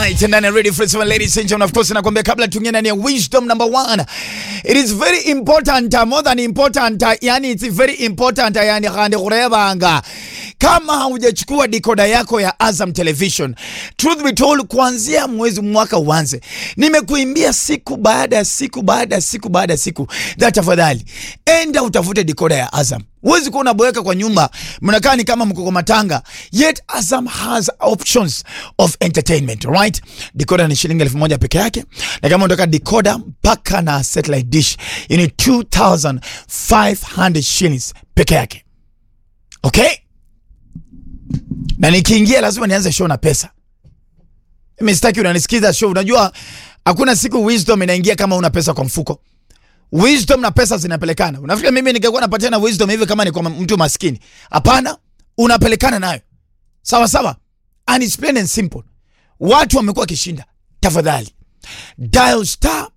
Alright, and then I ready for some ladies and gentlemen. Of course, nakwambia kabla tuingie ndani ya wisdom number one. It is very important, uh, more than important, uh, yani it's very important, uh, yani khandi kurebanga. Kama haujachukua dikoda yako ya Azam Television, truth be told, kuanzia mwezi mwaka uanze, nimekuimbia siku baada ya siku baada ya siku baada ya siku, that tafadhali enda utafute dikoda ya Azam. Huwezi kuwa unaboeka kwa nyumba, mnakaa ni kama mko kwa matanga. Yet Azam has options of entertainment, right? Decoder ni shilingi elfu moja peke yake, na kama unataka decoder mpaka na satellite dish ni 2500 shillings peke yake. Okay? Na nikiingia lazima nianze show na pesa. Mimi sitaki unanisikiza show. Unajua hakuna siku wisdom inaingia kama una pesa kwa mfuko. Wisdom na pesa zinapelekana. Unafikiri mimi ningekuwa napatiana wisdom hivi kama ni kwa mtu maskini? Hapana, unapelekana nayo. Sawa sawa. And it's plain and simple. Watu wamekuwa kishinda. Tafadhali. Dial star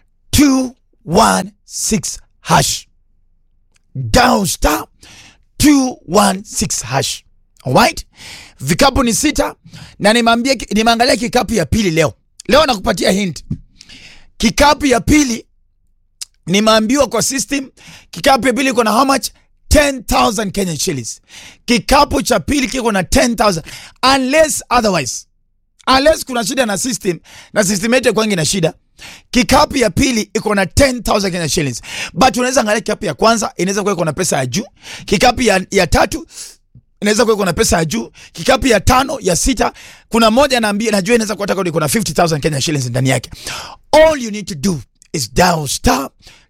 216 hash. Dial star 216 hash. Alright? Vikapu ni sita na nimeambia nimeangalia kikapu ya pili leo. Leo nakupatia hint. Kikapu ya pili nimeambiwa kwa system kikapu ya pili iko na how much 10000 Kenyan shillings. Kikapu cha pili kiko na 10000 unless otherwise, unless kuna shida na system na system yetu kwangi na shida. Kikapu ya pili iko na 10000 Kenyan shillings, but unaweza angalia kikapu ya kwanza inaweza kuwa iko na pesa ya juu, kikapu ya, ya tatu inaweza kuwa iko na pesa ya juu, kikapu ya tano, ya sita, kuna moja naambia, najua inaweza kuwa iko na 50000 Kenyan shillings ndani yake. All you need to do is dial star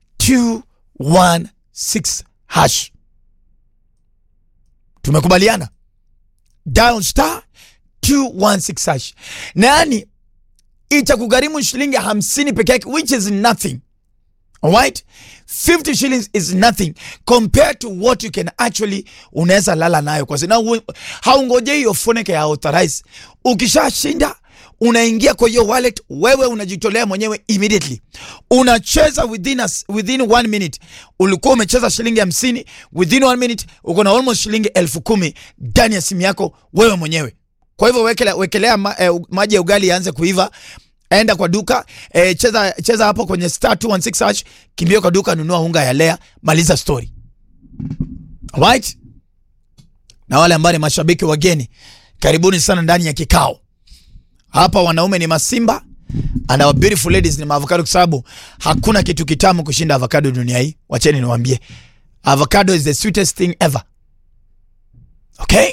216 hash. Tumekubaliana? Dial star 216 hash. Nani itakugharimu shilingi hamsini peke yake which is nothing. Alright? 50 shillings is nothing compared to what you can actually unaweza lala nayo kwa sababu haungojei hiyo phone ya authorize. Ukishashinda unaingia kwa hiyo wallet, wewe unajitolea mwenyewe immediately, unacheza within a, within one minute. Ulikuwa umecheza shilingi hamsini, within one minute uko na almost shilingi elfu kumi ndani ya simu yako wewe mwenyewe. Kwa hivyo wekelea, wekelea ma, eh, maji ya ugali yaanze kuiva, enda kwa duka eh, cheza, cheza hapo kwenye star 216 hash, kimbia kwa duka, nunua unga ya lea, maliza story. Alright? Na wale ambao ni mashabiki wageni, karibuni sana ndani ya kikao. Hapa wanaume ni masimba and our beautiful ladies ni maavocado, kwa sababu hakuna kitu kitamu kushinda avocado dunia hii. Wacheni niwaambie, avocado is the sweetest thing ever. Okay,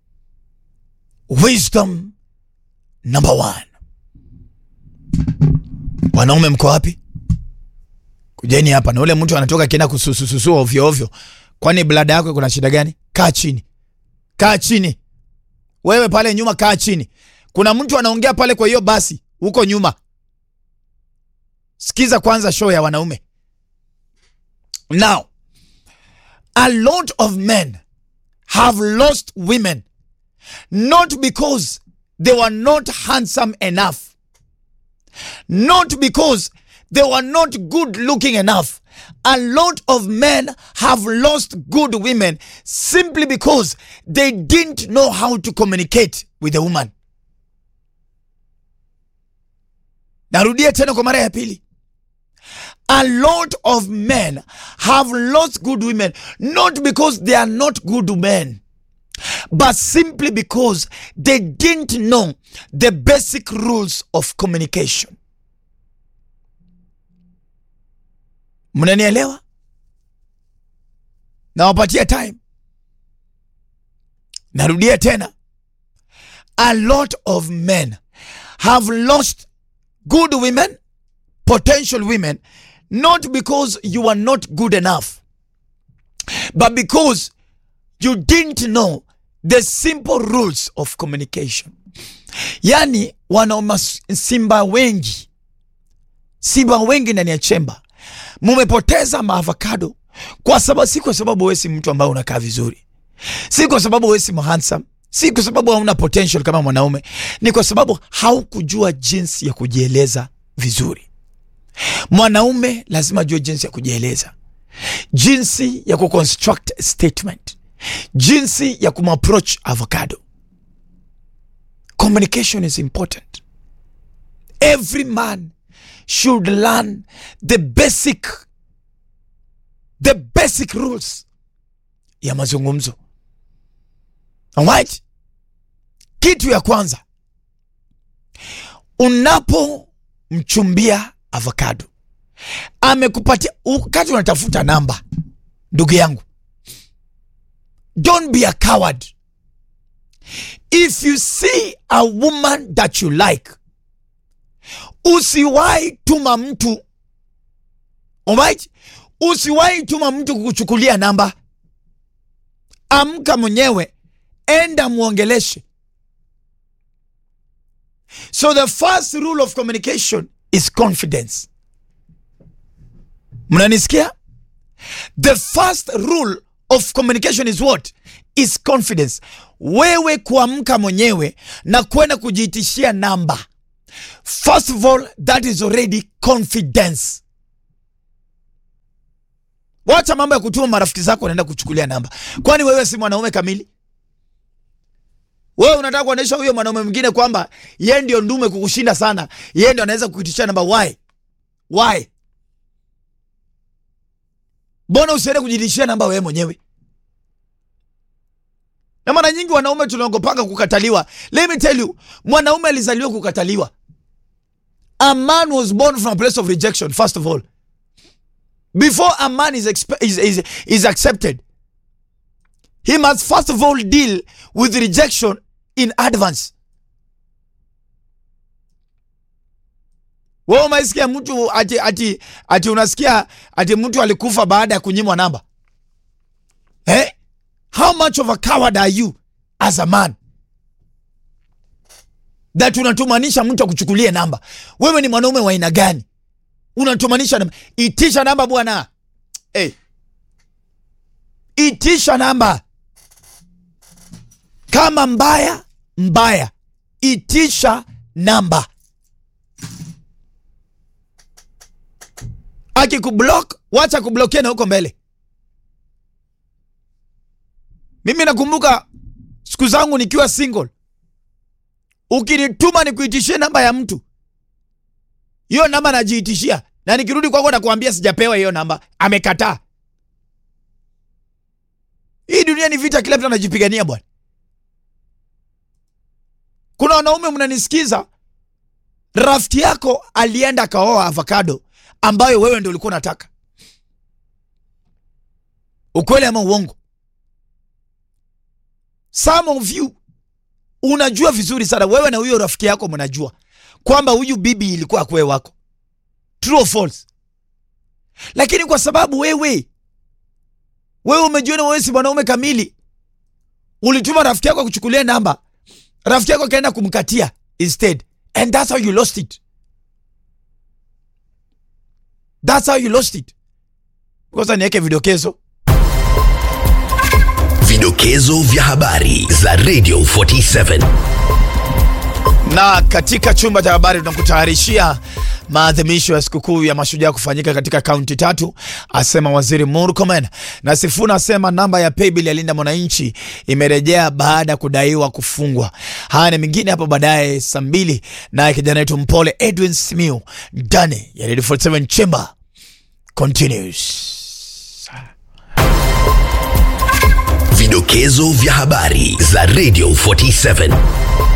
wisdom number one. Wanaume mko wapi? Kujeni hapa. Na ule mtu anatoka kienda kususususua ovyo ovyo, kwani blada yako kuna shida gani? Kaa chini, kaa chini. Wewe pale nyuma, kaa chini. Kuna mtu anaongea pale, kwa hiyo basi huko nyuma. Sikiza kwanza show ya wanaume. Now, a lot of men have lost women not because they were not handsome enough, not because they were not good looking enough. A lot of men have lost good women simply because they didn't know how to communicate with the woman. Narudia tena kwa mara ya pili. A lot of men have lost good women not because they are not good men but simply because they didn't know the basic rules of communication. Mnanielewa? Nawapatia time. Narudia tena. A lot of men have lost good women, potential women, not because you are not good enough, but because you didn't know the simple rules of communication. Yani wanaume simba wengi, simba wengi ndani ya chemba, mumepoteza maavocado kwa sababu, si kwa sababu wewe si mtu ambaye unakaa vizuri, si kwa sababu wewe si handsome si kwa sababu hauna potential kama mwanaume, ni kwa sababu haukujua jinsi ya kujieleza vizuri. Mwanaume lazima ajue jinsi ya kujieleza, jinsi ya kuconstruct statement, jinsi ya kumapproach avocado. Communication is important. every man should learn the basic the basic rules ya mazungumzo alright kitu ya kwanza unapomchumbia avocado amekupatia wakati unatafuta namba ndugu yangu don't be a coward if you see a woman that you like usiwahi tuma mtu alright usiwahi tuma mtu kukuchukulia namba amka mwenyewe enda mwongeleshe so the first rule of communication is confidence mnanisikia the first rule of communication is what is confidence wewe kuamka mwenyewe na kwenda kujiitishia namba first of all that is already confidence wacha mambo ya kutuma marafiki zako wanaenda kuchukulia namba kwani wewe si mwanaume kamili wewe unataka kuonyesha huyo mwanaume mwingine kwamba yeye ndio ndume kukushinda sana yeye ndio anaweza kukuitishia namba why why mbona usiende kujitishia namba wewe mwenyewe na mara nyingi wanaume tunaogopanga kukataliwa let me tell you mwanaume alizaliwa kukataliwa a man was born from a place of rejection first of all before a man is, expe- is, is, is accepted he must first of all deal with rejection in advance wewe umaisikia mtu ati, ati, ati unasikia ati mtu alikufa baada ya kunyimwa namba eh? how much of a coward are you as a man that unatumanisha mtu akuchukulie namba wewe ni mwanaume wa aina gani unatumanisha namba itisha namba bwana hey. itisha namba kama mbaya mbaya itisha namba akikublock wacha kublokia na huko mbele mimi nakumbuka siku zangu nikiwa single ukinituma nikuitishie namba ya mtu hiyo namba najiitishia na nikirudi kwako nakuambia sijapewa hiyo namba amekataa hii dunia ni vita kila mtu anajipigania bwana kuna wanaume mnanisikiza rafiki yako alienda akaoa avocado ambayo wewe ndio ulikuwa unataka ukweli ama uongo some of you unajua vizuri sana wewe na huyo rafiki yako mnajua kwamba huyu bibi ilikuwa akwe wako true or false lakini kwa sababu wewe wewe umejiona wewe si mwanaume kamili ulituma rafiki yako akuchukulia namba rafiki yako akaenda kumkatia instead and that's how you lost it that's how you lost it kwanza niweke vidokezo Vidokezo vya habari za Radio 47. na katika chumba cha habari tunakutayarishia maadhimisho ya sikukuu ya mashujaa kufanyika katika kaunti tatu, asema waziri Murkomen. Na Sifuna asema namba ya paybill ya Linda Mwananchi imerejea baada ya kudaiwa kufungwa. Haya ni mengine hapo baadaye saa mbili, naye kijana wetu mpole Edwin Simiu ndani ya Radio 47 Chamber continues. Vidokezo vya habari za Radio 47.